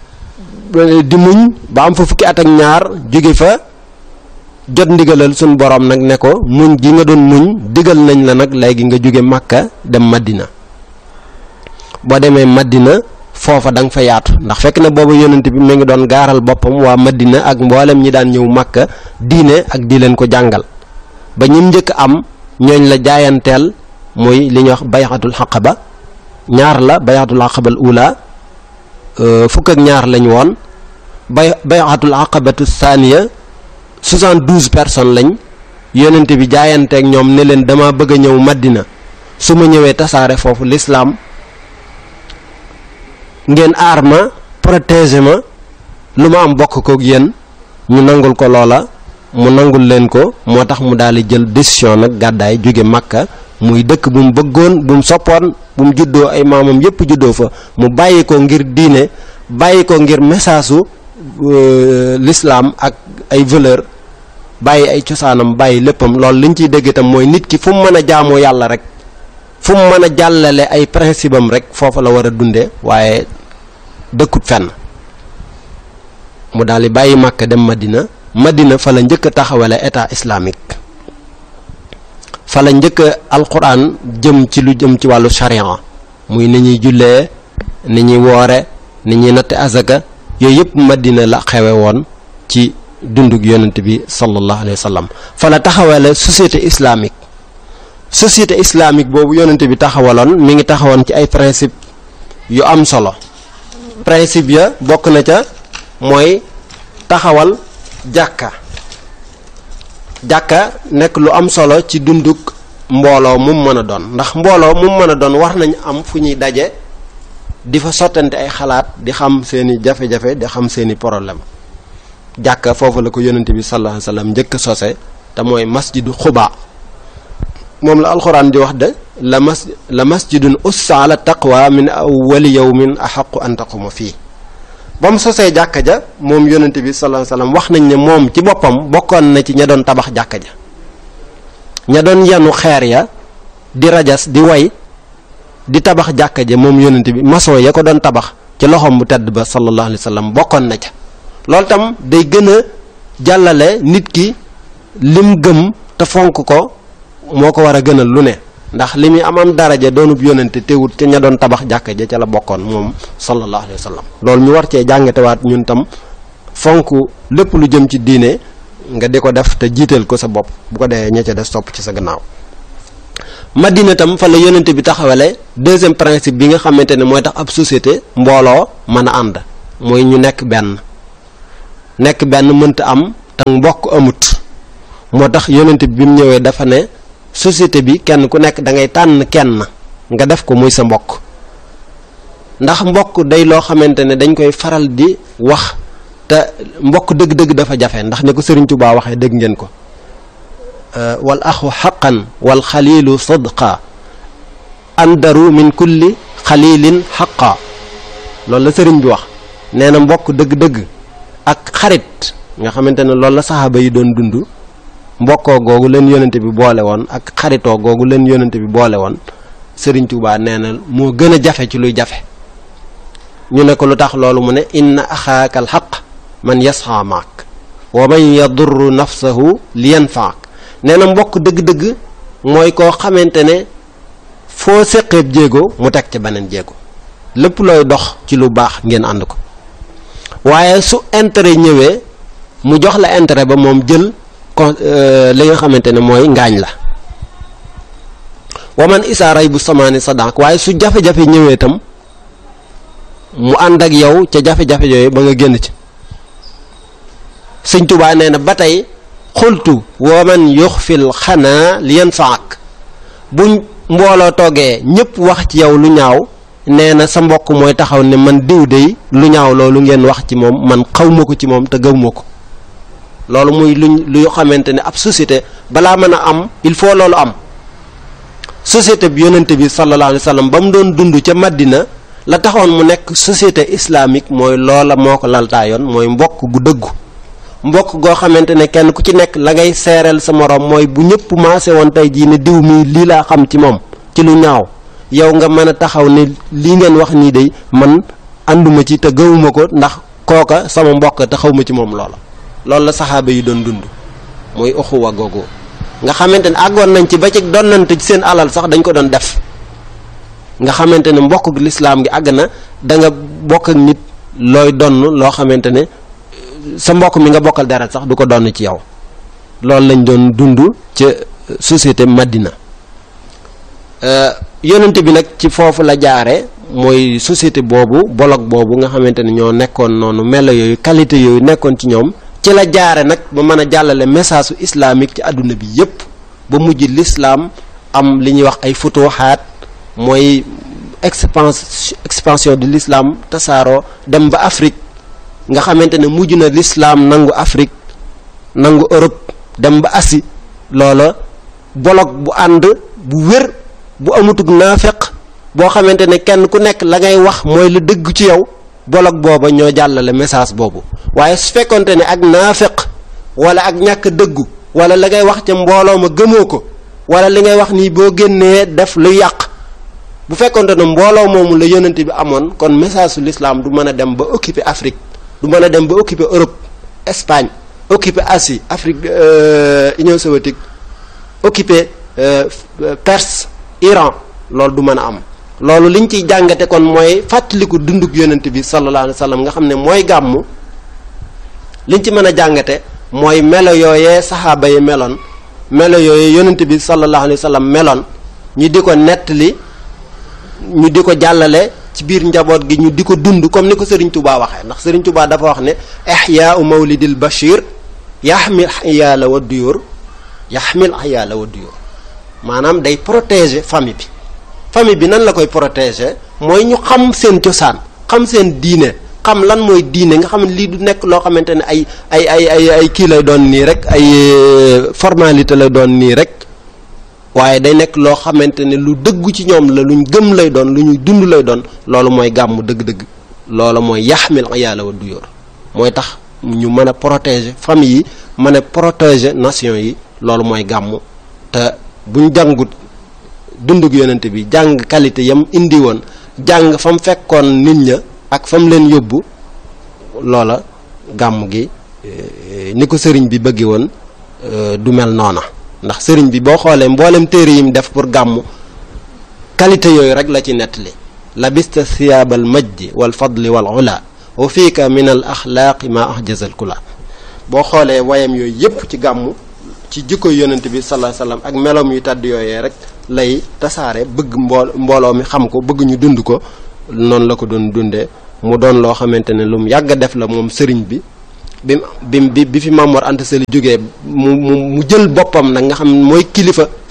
di muñ ba am fa fukki at ak ñaar jóge fa jot ndigalal suñ boroom nag ne ko muñ gi nga doon muñ digal nañ la nag léegi nga jóge Makka dem Madina boo demee Madina foofa da nga fa yaatu ndax fekk na boobu yonent bi mu ngi doon gaaral boppam waa Madina ak mboolem ñi daan ñëw Makka diine ak di leen ko jàngal ba ñim njëkk am ñooñ la jaayanteel muy li ñuy wax bayxatul xaqaba ñaar la bayxatul xaqabal ula fukk ak ñaar lañ woon bay bayxatul xaqabatu thaniya soixante-douze personnes lañ yonent bi jaayanteeg ñoom ne leen dama bëgg a ñëw Madina su ma ñëwee tasaare foofu lislaam ngeen aar ma protéger ma lu ma am bokk kook yéen ñu nangul ko loola mu nangul leen ko moo tax mu daal di jël décision nag gàddaay jóge Makka muy dëkk bu mu bëggoon bu mu soppoon bu mu juddoo ay maamam yépp juddoo fa mu bàyyi ko ngir diine bàyyi ko ngir message su l'islam ak ay valeur bàyyi ay cosaanam bàyyi léppam loolu liñ ciy dégg itam mooy nit ki fu mu mën a jaamoo yàlla rek fu mu mën a jàllale ay principe am rek foofa la war a dunde waaye dëkkut fenn mu daal di bàyyi Makka dem Madina Madina fa la njëkk a taxawale état islamique fa la njëkk a alquran jëm ci lu jëm ci wàllu charia muy ni ñuy jullee ni ñuy woore ni ñuy natte azaka yooyu yëpp Madina la xewe woon ci dundug yonent bi sallallahu alayhi wa sallam fa la taxawale société islamique société islamique boobu yonent bi taxawaloon mi ngi taxawoon ci ay principe yu am solo principe ya bokk na ca mooy taxawal jàkka jàkka nekk lu am solo ci dundug mbooloo mu mën a doon ndax mbooloo mu mën a doon war nañ am fu ñuy daje di fa sottante ay xalaat di xam seeni jafe-jafe di xam seeni problème jàkka foofu la ko yonent bi sallallahu alayhi wasallam njëkk sose te mooy masjidu xubaa moom la alxuraan di wax de la mas la masjidun ussa ala taqwa min awwali yawmin axaqu an taquma fii ba mu sosee jàkka ja moom yonent bi sallallahu alayhi wasallam wax nañ ne moom ci boppam bokkoon na ci ña doon tabax jàkka ja ña doon yenu xeer ya di rajas di way di tabax jàkka ja moom yonent bi maçon ya ko doon tabax ci loxoom bu tedd ba sallallahu alayhi wasallam bokkoon na ca loolu tam day gën a jàllale nit ki lim gëm te fonk ko moo ko war a gënal lu ne ndax li muy am am daraja doonub yonente teewut ca ña doon tabax jàkka ja ca la bokkoon moom sallallahu alayhi wa sallam loolu ñu war cee jàngatewaat ñun tam fonk lépp lu jëm ci diine nga di ko def te jiital ko sa bopp bu ko dee ña ca des topp ci sa gannaaw madina tam fa la yonente bi taxawale deuxième principe bi nga xamante ne mooy tax ab société mbooloo mën a ànd mooy ñu nekk benn nekk benn mënta am te mbokk amut moo tax yonente bi bi mu ñëwee dafa ne société bi kenn ku nekk da ngay tànn kenn nga def ko muy sa mbokk ndax mbokk day loo xamante ne dañ koy faral di wax te mbokk dëgg-dëgg dafa jafe ndax ni ko Sëriñ Tuubaa waxee dégg ngeen ko wal axu xaqan wal xalilu sadqa andaru min kulli xalilin xaqa loolu la sëriñ bi wax nee na mbokk dëgg-dëgg ak xarit nga xamante ne loolu la saxaaba yi doon dund mbokkoo googu leen yonente bi boole woon ak xaritoo googu leen yonente bi boole woon sëriñ Tuubaa nee na moo gën a jafe ci luy jafe ñu ne ko lu tax loolu mu ne inna axaaka al xaq man yasxa maak wa man yadurru nafsahu li yanfaak nee na mbokk dëgg-dëgg mooy koo xamante ne foo séqeeb jéego mu teg ca beneen jéego lépp looy dox ci lu baax ngeen ànd ko waaye su intérêt ñëwee mu jox la intérêt ba moom jël kon li nga xamante ne mooy ngaañ la waman isaaray bu samaani sadak waaye su jafe-jafe ñëwee itam mu ànd ak yow ca jafe-jafe yooyu ba nga génn ci sëñ Tuubaa nee na ba tey xultu waman yuxfil xanaa li yanfaak buñ mbooloo toogee ñëpp wax ci yow lu ñaaw nee na sa mbokk mooy taxaw ne man diw dey lu ñaaw loolu ngeen wax ci moom man xaw ma ko ci moom te gëw ma ko loolu muy luñ lu xamante ne ab société balaa mën a am il faut loolu am société bi yonente bi sallallahu alayhi wa sallam ba mu doon dund ca Madina la taxoon mu nekk société islamique mooy loola moo ko laltaayoon mooy mbokk gu dëggu mbokk goo xamante ne kenn ku ci nekk la ngay seereel sa moroom mooy bu ñëpp maase woon tey jii ne diw mii lii laa xam ci moom ci lu ñaaw yow nga mën a taxaw ne lii ngeen wax nii de man ànduma ci te gëwuma ko ndax kooka sama mbokk te xaw ma ci moom loola loolu la saxaaba yi doon dund mooy uxuwa googu nga xamante ne àggoon nañ ci ba ci donnante ci seen alal sax dañ ko doon def nga xamante ne mbokk lislaam gi àgg na da nga bokk ak nit looy donn loo xamante ne sa mbokk mi nga bokkal deret sax du ko donn ci yow loolu lañ doon dund ca société Madina yonent bi nag ci foofu la jaare mooy société boobu bolog boobu nga xamante ne ñoo nekkoon noonu melo yooyu qualité yooyu nekkoon ci ñoom ci la jaare nag ba mën a jàllale message su islamique ci àdduna bi yépp ba mujj l'islam am li ñuy wax ay futuhaat mooy expans expansion de l'islam tasaaroo dem ba Afrique nga xamante ne mujj na l'islam nangu Afrique nangu Europe dem ba Asie loola bolog bu ànd bu wér bu amutug naafeq boo xamante ne kenn ku nekk la ngay wax mooy la dëgg ci yow bolog booba ñoo jàllale message boobu waaye su fekkonte ne ak naafeq wala ak ñàkk dëggu wala la ngay wax ca mbooloo ma gëmoo ko wala li ngay wax nii boo génnee def lu yàq bu fekkonte ne mbooloo moomu la yonent bi amoon kon message su l'islam du mën a dem ba occuper Afrique du mën a dem ba occuper Europe Espagne occuper Asie Afrique Union soviétique occuper Perse Iran loolu du mën a am loolu liñ ciy jàngate kon mooy fàttaliku dunduk yonent bi sallallahu alayhi wa sallam nga xam ne mooy gàmmu liñ ci mën a jàngate mooy melo yooyee saxaaba yi meloon melo yooyee yonent bi sallallahu alayhi wa sallam meloon ñu di ko nettali ñu di ko jàllale ci biir njaboot gi ñu di ko dund comme ni ko Serigne Touba waxee ndax Serigne Touba dafa wax ne ihyaa'u mawlidil bashir yaxmil iyaala wa duyur yaxmil iyaala wa duyur maanaam day protéger famille bi famille bi nan la koy protéger mooy ñu xam seen cosaan xam seen diine xam lan mooy diine nga xam ne lii du nekk loo xamante ne ay ay ay ay ay kii lay doon nii rek ay formalité lay doon nii rek waaye day nekk loo xamante ne lu dëggu ci ñoom la luñ gëm lay doon lu ñuy dund lay doon loolu mooy gàmm dëgg-dëgg loolu mooy yaxmil iyaala wa duyóor mooy tax ñu mën a protéger famille yi mën a protéger nation yi loolu mooy gàmm te buñ jàngut dundug yonent bi jàng qualité yam indi woon jàng fa mu fekkoon nit ña ak fa mu leen yóbbu loola gàmm gi ni ko sëriñ bi bëgge woon du mel noona ndax sëriñ bi boo xoolee mboolem téere yi mu def pour gàmm qualité yooyu rek la ci nettali labista siyaabal majdi wal fadli wal ula wa fiika min al axlaaqi ma ahjazal kula boo xoolee wayam yooyu yépp ci gàmm ci jikko yonent bi sallallahu alayhi wasallam ak meloom yu tàdd yooyee rek lay tasaare bëgg mbool mbooloo mi xam ko bëgg ñu dund ko noonu la ko doon dundee mu doon loo xamante ne lu mu yàgg a def la moom sëriñ bi bi bi bi fi Maam Mor Anta Sali jógee mu mu mu jël boppam nag nga xam mooy kilifa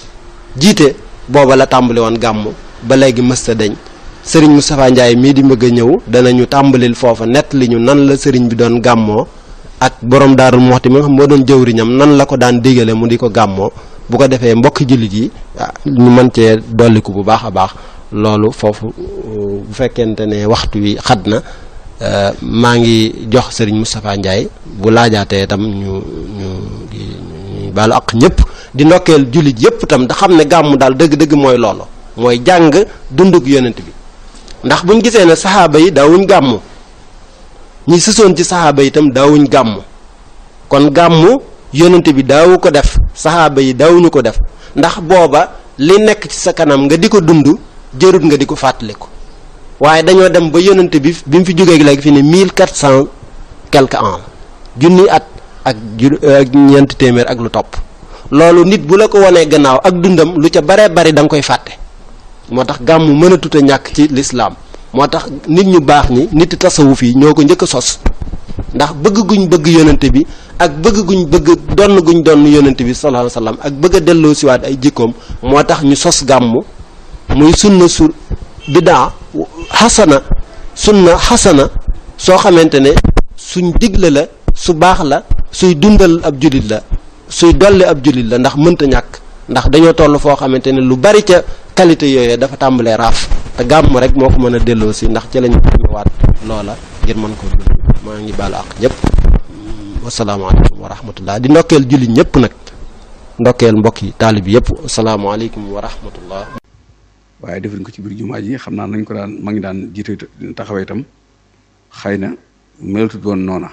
jiite booba la tàmbali woon gàmmu ba léegi mësta dañ sëriñ Moustapha Ndiaye mii di bëgg a ñëw danañu tàmbalil foofa nett li ñu nan la sëriñ bi doon gàmmoo ak borom daarul moxti mi nga xam moo doon jëwriñam nan la ko daan digale mu di ko gàmmoo bu ko defee mbokki jullit yi ñu mën cee dolliku bu baax a baax loolu foofu bu fekkente ne waxtu wi xat na maa ngi jox sëriñ Moustapha Ndiaye bu laajaatee itam ñu ñu ñu baalu ak ñëpp di ndokkeel jullit yëpp itam da xam ne gàmmu daal dëgg-dëgg mooy loolu mooy jàng dunduk yonent bi ndax buñ gisee ne saxaaba yi daawuñ gàmmu ñi sësoon ci saxaaba yi itam daawuñ gàmmu kon gàmmu yonent bi daawu ko def saxaaba yi daawuñu ko def ndax booba li nekk ci sa kanam nga di ko dund jërut nga di ko fàttaliku waaye dañoo dem ba yonent bi bi mu fi jógee léegi fi ne mille quatre cent quelque ans junni at ak ju ak ñeenti téeméer ak lu topp loolu nit bu la ko wanee gannaaw ak dundam lu ca baree bari da nga koy fàtte moo tax gàmmu mën a tut a ñàkk ci lislaam moo tax nit ñu baax ñi nit tasawuf yi ñoo ko njëkk a sos ndax bëgg guñ bëgg yonent bi ak bëgg guñ bëgg donn guñ donn yonent bi sallallahu alayhi wasallam ak bëgg a delloo siwaat ay jikkoom moo tax ñu sos gàmmu muy sunna su bidaa xasana sunna xasana soo xamante ne suñ digle la su baax la suy dundal ab jullit la suy dolli ab jullit la ndax mënta ñàkk ndax dañoo toll foo xamante ne lu bari ca qualité yooyu dafa tàmbalee raaf te gàmm rek moo ko mën a delloo si ndax ci lañu waat loola ngir mën ko dund maa ngi baalu ak ñëpp wasalaamaaleykum wa rahmatullah di ndokkeel jullit ñëpp nag ndokkeel mbokk yi taalib yëpp asalaamaaleykum wa rahmatullah waaye defuñ ko ci biir jumaa ji xam naa nañ ko daan ma ngi daan jiite taxawee itam xëy na melatut woon noona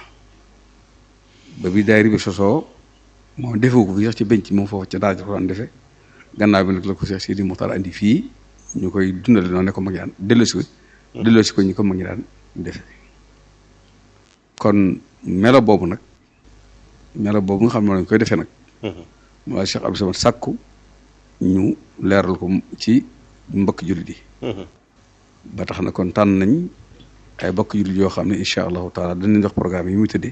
ba bi daayira bi sosoo moom defewu ko fi sax ci benc moom foofu ca daaj ko daan defe gannaaw bi nag la ko Cheikh Sidi Muxtaar andi fii ñu koy dundale noonu ne ko mag ñi daan delloosi ko delloosi ko ñu ko mag ñi daan defe kon melo boobu nag melo boobu nga xam ne lañ koy defee nag moo Cheikh Abdou Samad sàkku ñu leeral ko ci mbokk jullit yi ba tax na kon tànn nañ ay mbokk jullit yoo xam ne incha allahu taala danañ jox programme yi muy tëddee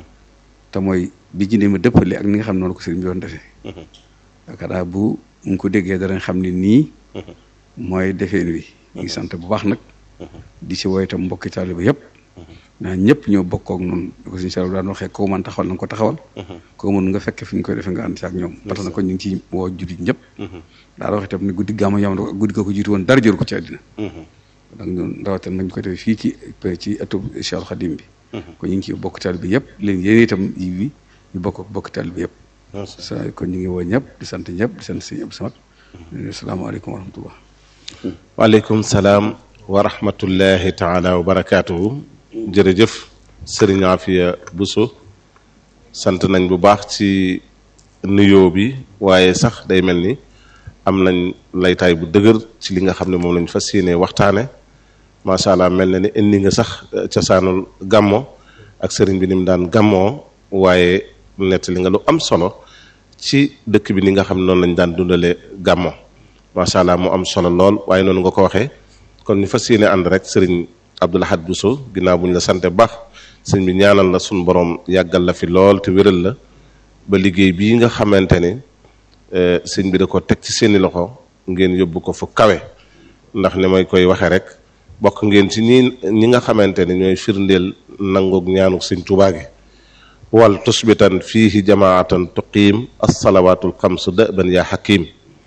te mooy bi ci ma dëppale ak ni nga xam ne noonu ko sëriñ bi doon defee yaakaar bu nga ko déggee danañ xam ne nii mooy defeen wi ñu ngi sant bu baax nag di si woy itam mbokki taaliba yëpp naa ñëpp ñoo bokkook noonu ko suñu sal daan waxee koo mën taxawal na nga ko taxawal koo mën nga fekke fi ñu koy defee nga ànd si ak ñoom parce que kon ñu ngi ci woo jullit ñëpp daal wax itam ne guddi gàmmu yam guddi ko ko jiitu woon dara jëru ko ci àddina donc ñun rawatina nañ ko defee fii ci ci ëttub Cheikh Khadim bi kon ñu ngi ci bokk taaliba yëpp leen yéen itam yi bi ñu bokk bokk taaliba yëpp sa kon ñu ngi woo ñëpp di sant ñëpp di sant sëñ Abdou Samad asalaamaaleykum wa rahmatullah waaleykum salaam wa rahmatullahi taala wa barakaatuhu jërëjëf sëriñ Afia Bousso sant nañ bu baax ci nuyoo bi waaye sax day mel ni am nañ laytaay bu dëgër ci li nga xam ne moom lañ fas yéenee waxtaane macha allah mel na ni indi nga sax cosaanul gàmmo ak sëriñ bi ni mu daan gàmmoo waaye nettali nga lu am solo ci dëkk bi ni nga xam ne noonu lañ daan dundalee gàmmo macha allah mu am solo lool waaye noonu nga ko waxee kon ñu fas yéene ànd rek sëriñ Abdou Lahad Bousso ginnaaw bu ñu la sante baax sëriñ bi ñaanal la suñu borom yàggal la fi lool te wéral la ba liggéey bii nga xamante ni sëriñ bi da ko teg ci seeni loxo ngeen yóbbu ko fu kawe ndax ni may koy waxee rek bokk ngeen ci ñi ñi nga xamante ni ñooy firndeel nangoog ñaanu sëriñ Tuubaa gi wal tusbitan fiihi jamaatan tuqiim assalawaatul xamsu dëban yaa xakiim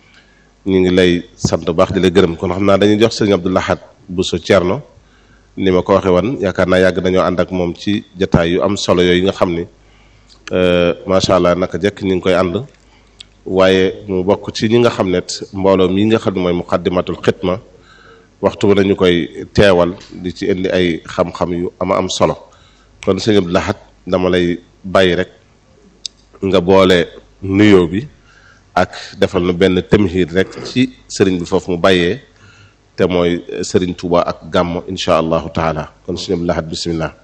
ñu ngi lay sant baax di la gërëm kon xam naa dañuy jox sëriñ Abdou Lahad Bousso Thierno ni ma ko waxee woon yaakaar naa yàgg nañoo ànd ak moom ci jataay yu am solo yooyu nga xam ni macha allah naka jekk ñu ngi koy ànd waaye mu bokk ci ñi nga xam ne mbooloo mii nga xam ne mooy muqaddimatul xidma waxtu bu nañu koy teewal di ci indi ay xam-xam yu ama am solo kon sëriñ Abdou Lahad dama lay bàyyi rek nga boole nuyoo bi ak defal nu benn tamhid rek ci sëriñ bi foofu mu bàyyee te mooy sëriñ Touba ak gàmmo insha allahu taala kon sëriñ Abdou Lahad bismillah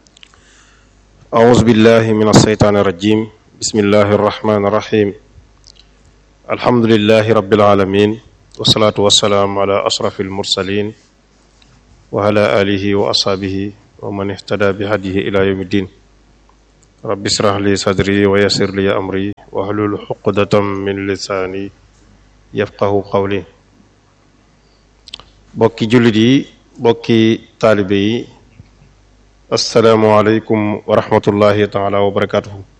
أعوذ بالله من الشيطان الرجيم بسم الله الرحمن الرحيم الحمد لله رب العالمين والصلاة والسلام على أشرف المرسلين وعلى آله وأصحابه ومن اهتدى بهديه إلى يوم الدين رب اشرح لي صدري ويسر لي أمري واحلل عقدة من لساني yafqahu qawli bokki jullit yi bokki taalibe yi asalaamualeykum wa rahmatullahi taala wa barakatuhu